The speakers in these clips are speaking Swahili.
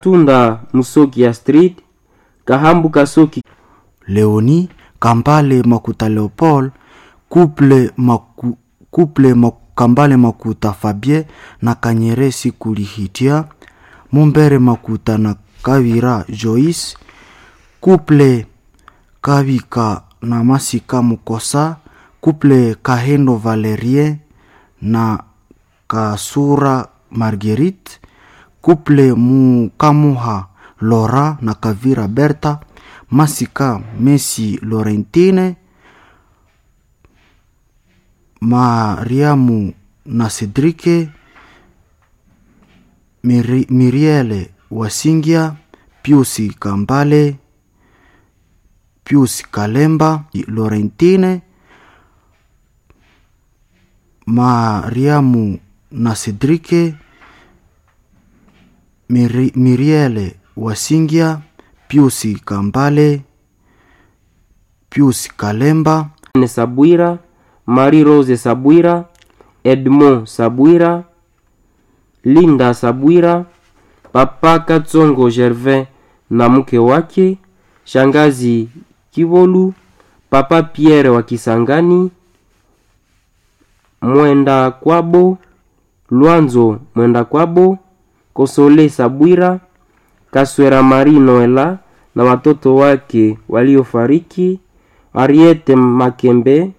Tunda Musoki ya Street, Kahambu Kasoki Leoni Kambale Makuta Leopold, Couple, Maku, Couple Maku, Kambale Makuta Fabien na Kanyeresi Kulihitia, Mumbere Makuta na Kavira Joyce, Couple Kavika na Masika Mukosa, Couple Kahendo Valerien na Kasura Marguerite, Couple Mukamuha Lora na Kavira Berta, Masika Messi Laurentine, Mariamu na Cedrike, Miri, Miriele Wasingia, Piusi Kambale, Pius Kalemba, Laurentine, Mariamu na Cedrike, Miri, Miriele Wasingia, Piusi Kambale, Pius Kalemba, ne Sabwira, Marie Rose Sabwira, Edmond Sabwira, Linda Sabwira, Papa Katsongo Gervin na mke wake, Shangazi Kivolu, Papa Pierre wa Kisangani, Mwenda Kwabo, Lwanzo Mwenda Kwabo, Kosole Sabwira, Kaswera Marie Noela na watoto wake waliofariki, Ariete Makembe,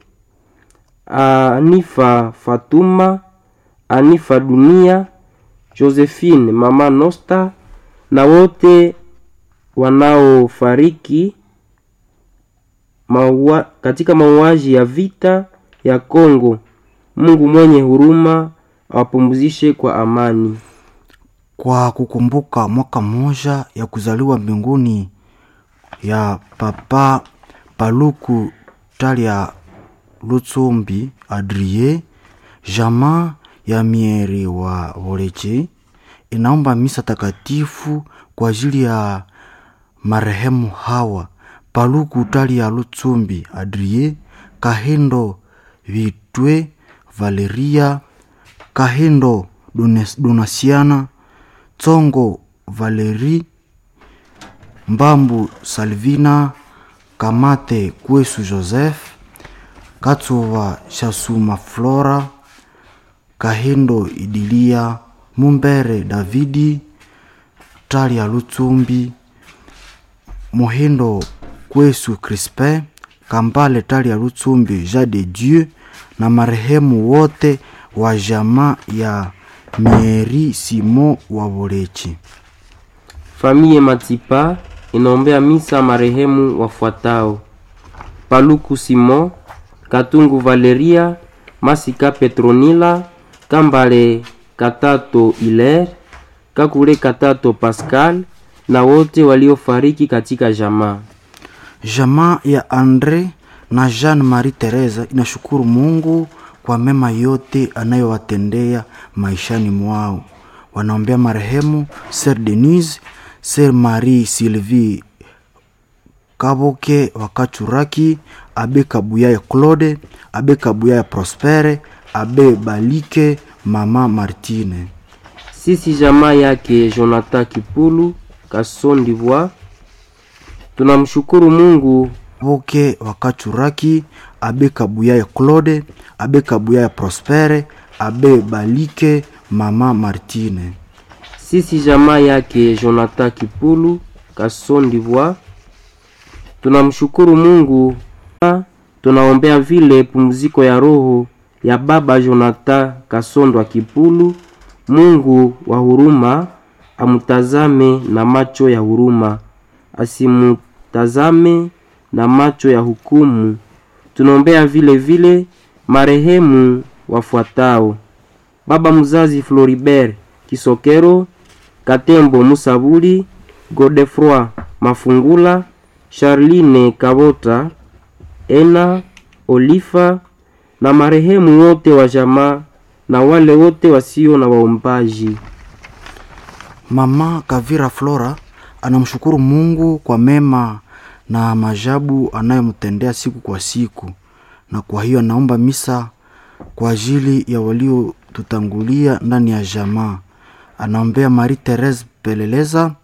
Anifa Fatuma, Anifa Dunia, Josephine Mama Nosta na wote wanaofariki maua, katika mauaji ya vita ya Kongo. Mungu mwenye huruma awapumzishe kwa amani. kwa kukumbuka mwaka mmoja ya kuzaliwa mbinguni ya Papa Paluku Talia Lutsumbi Adrie, jamaa ya mieri wa Voleche inaomba misa takatifu kwa ajili ya marehemu hawa Paluku Talia Lutsumbi Adrie, Kahendo Vitwe Valeria, Kahendo Dones- Donasiana, Tsongo Valeri, Mbambu Salvina, Kamate Kwesu Joseph, Katsuva Shasuma Flora, Kahendo Idilia, Mumbere Davidi, Talia Lutsumbi, Mohendo Kwesu Crispin, Kambale Talia Lutsumbi Jean de Dieu na marehemu wote wa jamaa ya Mieri Simo wa Bolechi. Familie Matipa inaombea misa marehemu wafuatao: Paluku Simon, Katungu Valeria, Masika Petronila, Kambale Katato Hilaire, Kakule Katato Pascal na wote waliofariki katika jamaa. Jamaa ya Andre na Jean Marie Teresa inashukuru Mungu kwa mema yote anayowatendea maishani mwao. Wanaombea marehemu Sir Denise, Sir Marie Sylvie Kaboke Wakachuraki, Abe Kabuyaye Claude, Abe Kabuyaye Prospere, Abe Balike, Mama Martine. Sisi jamaa yake Jonathan Kipulu Kasson d'Ivoire tunamshukuru Mungu Boke Wakachuraki, Abe Kabuyaye Claude, Abe Kabuyaye Prospere, Abe Balike, Mama Martine. sisi jamaa yake Jonathan Kipulu Kasson d'Ivoire tunamshukuru Mungu. Tunaombea vile pumziko ya roho ya baba Jonathan Kasondwa Kipulu. Mungu wa huruma amutazame na macho ya huruma, asimutazame na macho ya hukumu. Tunaombea vile vile marehemu wafuatao: baba mzazi Floribert Kisokero, Katembo Musabuli, Godefroi Mafungula, Charline Kabota, Ena Olifa na marehemu wote wa jamaa na wale wote wasio na waombaji. Mama Kavira Flora anamshukuru Mungu kwa mema na majabu anayomtendea siku kwa siku, na kwa hiyo anaomba misa kwa ajili ya waliotutangulia ndani ya jamaa. Anaombea Marie Therese Peleleza,